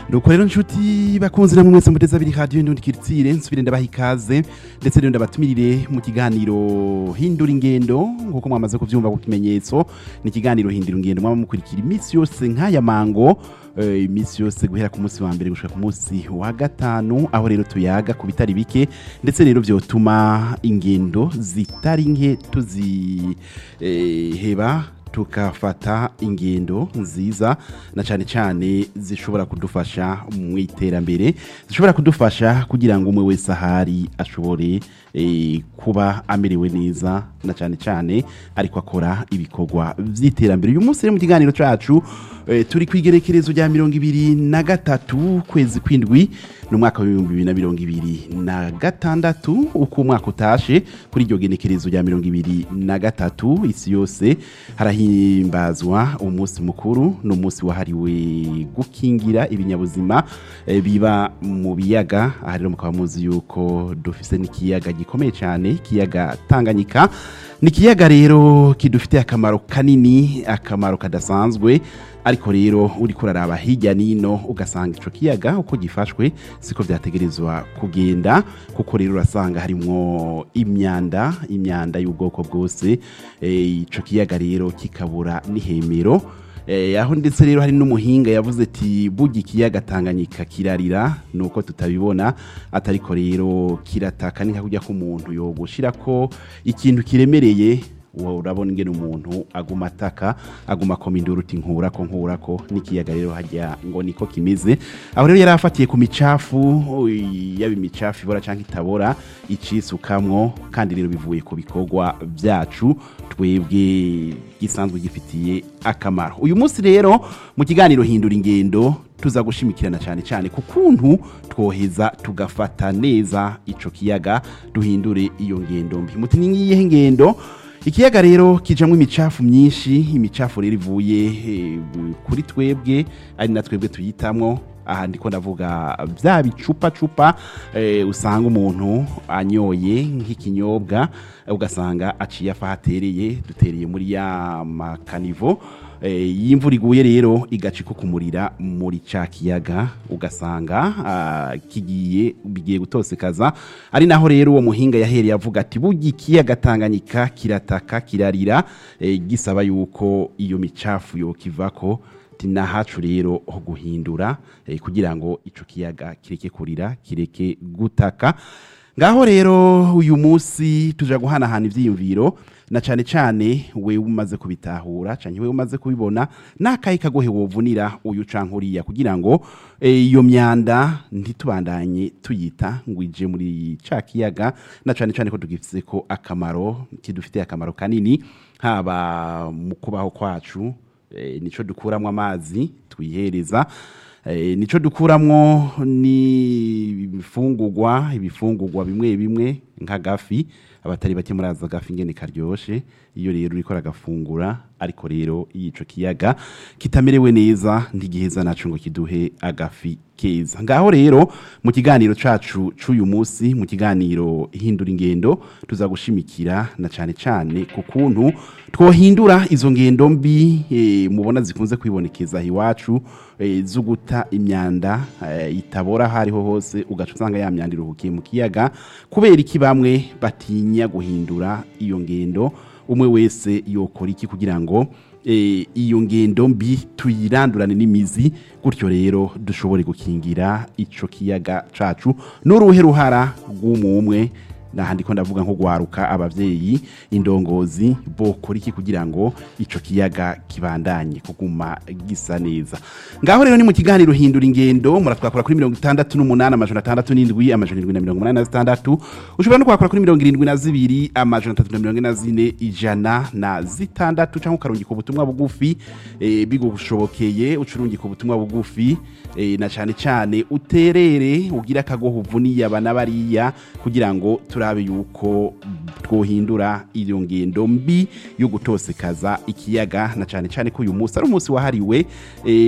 nuko rero nshuti bakunze namwe mwese muteze abiri radiyo ndundi kiritsire nsubire ndabaha ikaze ndetse rero ndabatumirire mu kiganiro hindura ingendo nk'uko mwamaze kuvyumva ku kimenyetso ni ikiganiro hindura ingendo mwaba mukurikira iminsi yose nk'aya mango eh, iminsi yose guhera ku munsi wa mbere gushika ku munsi wa gatanu aho rero tuyaga ku bitari bike ndetse rero vyotuma ingendo zitari nke tuziheba tukafata ingendo nziza na cyane cyane zishobora kudufasha mu iterambere zishobora kudufasha kugira ngo umwe wese ahari ashobore eh, kuba amerewe neza na cyane cyane ariko akora ibikorwa by'iterambere uyu munsi rero mu kiganiro cyacu eh, turi ku igerekerezo rya mirongo ibiri na gatatu kwezi kw'indwi n'umwaka w'ibihumbi bibiri na mirongo ibiri na gatandatu uko umwaka utashe kuri iryo genekerezo rya mirongo ibiri na gatatu isi yose harahimbazwa umunsi mukuru ni umunsi wahariwe gukingira ibinyabuzima eh, biba mu biyaga aha rero mukaba muzi yuko dufise n'ikiyaga gikomeye cyane ikiyaga tanganyika ni ikiyaga rero kidufitiye akamaro kanini akamaro kadasanzwe ariko rero uri kuraraba hirya nino ugasanga ico kiyaga uko gifashwe siko vyategerezwa kugenda kuko rero urasanga harimwo imyanda imyanda y'ubwoko bwose eh, ico kiyaga rero kikabura n'ihemero Eh, aho ndetse rero hari n'umuhinga yavuze ati burya ikiyaga tanganyika kirarira nuko tutabibona atariko rero kirataka ni nka kurya k'umuntu yogushira ko ikintu kiremereye uwo urabona ingene umuntu aguma ataka aguma akoma induru uti nkurako nkurako n'ikiyaga rero hajya ngo niko kimeze aho rero yari afatiye ku micafu ui, yaba imicafu ibora cyangwa itabora icisukamwo kandi rero bivuye ku bikorwa byacu twebwe gisanzwe gifitiye akamaro uyu munsi rero mu kiganiro hindura ingendo tuza gushimikirana cyane cyane ku kuntu twoheza tugafata neza ico kiyaga duhindure iyo ngendo mbi muti ni ngiyihe ngendo ikiyaga rero kijamwo imicafu myinshi imicafu rero ivuye eh, kuri twebwe ari na twebwe tuyitamwo aha ndiko ndavuga bya bicupa cupa eh, usanga umuntu anyoye nk'ikinyobwa ugasanga aciye afa hatereye dutereye muri ya makanivo eh, y'imvura iguye rero igaca ikukumurira muri ca kiyaga ugasanga ah, kigiye bigiye gutosekaza ari naho rero uwo muhinga yahereye avuga ati burya ikiyaga tanganyika kirataka kirarira eh, gisaba yuko iyo micafu yokivako ati nahacu rero ho guhindura eh, kugira ngo ico kiyaga kireke kurira kireke gutaka ngaho rero uyu munsi tuja guhanahana ivyiyumviro na cane cane wewe umaze kubitahura canke wewe umaze kubibona nakaye kagohe wovunira uyu canke uriya kugira ngo eh, iyo myanda ntitubandanye tuyita ngo ije muri ca kiyaga na cane cane ko tugifise ko akamaro kidufitiye akamaro kanini haba mu kubaho kwacu eh, nico dukuramwo amazi twihereza eh, nico dukuramwo ni ibifungurwa ibifungurwa bimwe bimwe nk'agafi abatari bake muraza agafi ingene karyoshe iyo rero uriko aragafungura ariko rero ico kiyaga kitamerewe neza ntigiheza naco ngo kiduhe agafi keza ngaho rero mu kiganiro cacu c'uyu munsi mu kiganiro hindura ingendo tuza gushimikira na cane cane ku kuntu twohindura izo ngendo mbi eh, mubona zikunze kwibonekeza iwacu eh, zo guta imyanda eh, itabora hariho hose ugaca usanga ya myanda iruhukiye mu kiyaga kubera iki bamwe batinya guhindura iyo ngendo umwe wese yokora iki kugira ngo eh, iyo ngendo mbi tuyirandurane n'imizi gutyo rero dushobore gukingira ico kiyaga cacu n'uruhe ruhara rw'umumwe nahandi ko ndavuga nko gwaruka abavyeyi indongozi bokora iki kugira ngo ico kiyaga kibandanye kuguma gisa neza ngaho rero ni mu kiganiro hindura ingendo muratwakora kuri mirongo itandatu n'umunani amajana atandatu n'indwi amajana indwi na mirongo umunani na zitandatu ushobora no kwakora kuri mirongo irindwi na zibiri amajana atatu na mirongo ine na zine ijana na zitandatu canke ukarungika ubutumwa bugufi eh, bigushobokeye ucurungika ubutumwa bugufi eh, na cane cane uterere ugira akagoho uvuniye abana bariya kugira ngo turabe yuko twohindura iyo ngendo mbi yo gutosekaza ikiyaga na cane cane ko uyu munsi ari umunsi wahariwe eh,